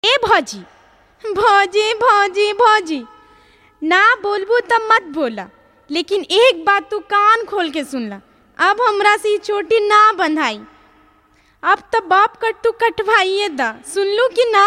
ए भौजी भौजी भौजी भौजी ना बोलबू तब मत बोला लेकिन एक बात तू कान खोल के सुन ला अब हमरा से ई चोटी ना बंधाई अब तो बाप कट तू कटवाइए दा सुनलू कि ना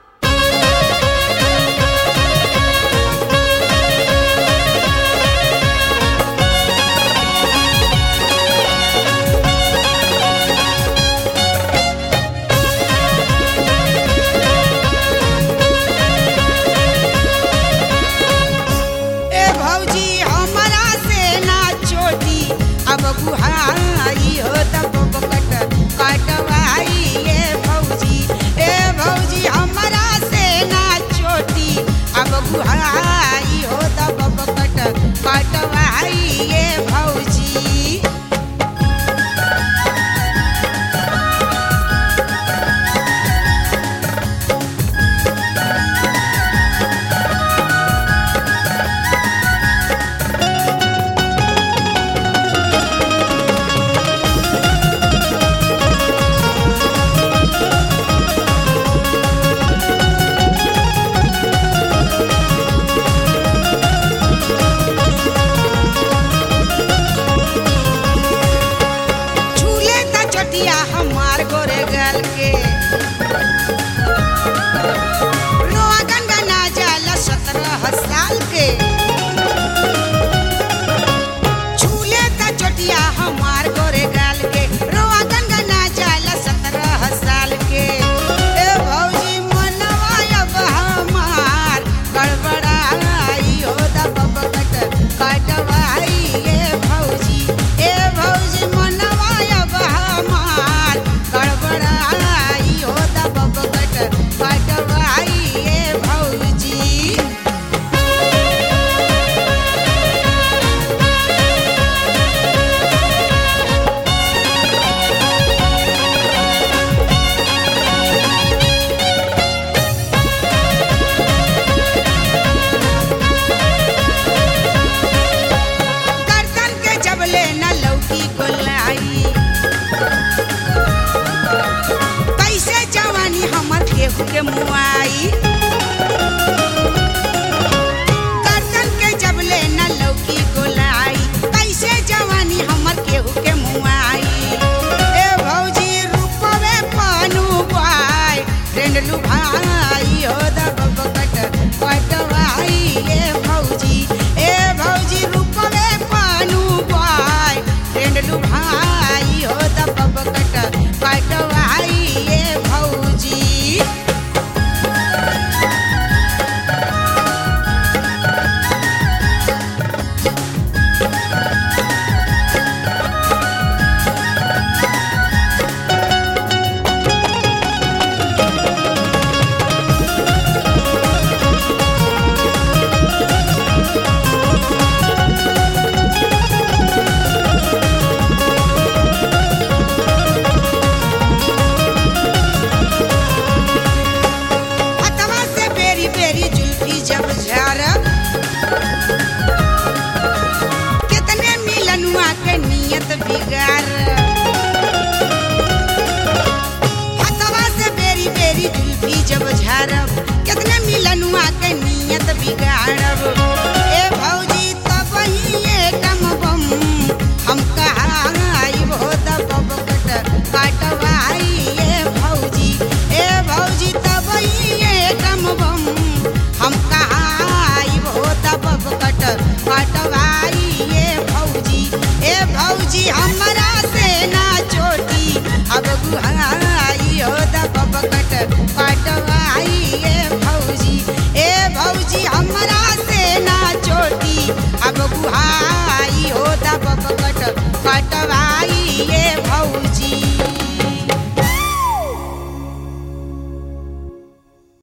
ए भौजी हमरा से ना चोटी अब बुहाई हो तब कट कटवाई ए भौजी ए भौजी हमरा से ना चोटी अब बुहाई हो तब कट कटवाई ए भौजी झूले त चटिया हमार गोरे गल के रोआ गनगना जाला सत्रह साल के झूले त चटिया हमार गोरे गल के रोआ गनगना जाला सत्रह साल के ए भौजी मनवा अब हमार गड़बड़ाई हो दब कट कटवाई ए भौजी ए भौजी मनवा अब हमार गड़बड़ाई हो दब कट कटवाई ए भौजी गर्दन के जबले न लौकी गोलाई कैसे जवानी हमर केहू के मुआई गर्दन के जबले न लौकी गोलाई कैसे जवानी हमर केहू के मुआई ए भौजी रूपवे पानु बाई ट्रेंड लुभाई हो दब कट कटवाई ए भौजी ए भौजी रूपवे पानु बाई ट्रेंड लुभाई हो दब कट कटवाई ए भौजी हथवा से बेरी बेरी जुल्फी जब झारब कितने मिलनुआ के नियत बिगाड़ हथवा से बेरी बेरी जुल्फी जब झारब कितने मिलनुआ के नियत बिगाड़ब ए भौजी तब ही एकम बम हम कहाँ आइब हो दब कट कटवाई ए भौजी ए भौजी तब ही एकम बम हम कहाँ आइब हो दब कट कटवाई ए भौजी ए भौजी हमरा से ना चोटी अब गुहाई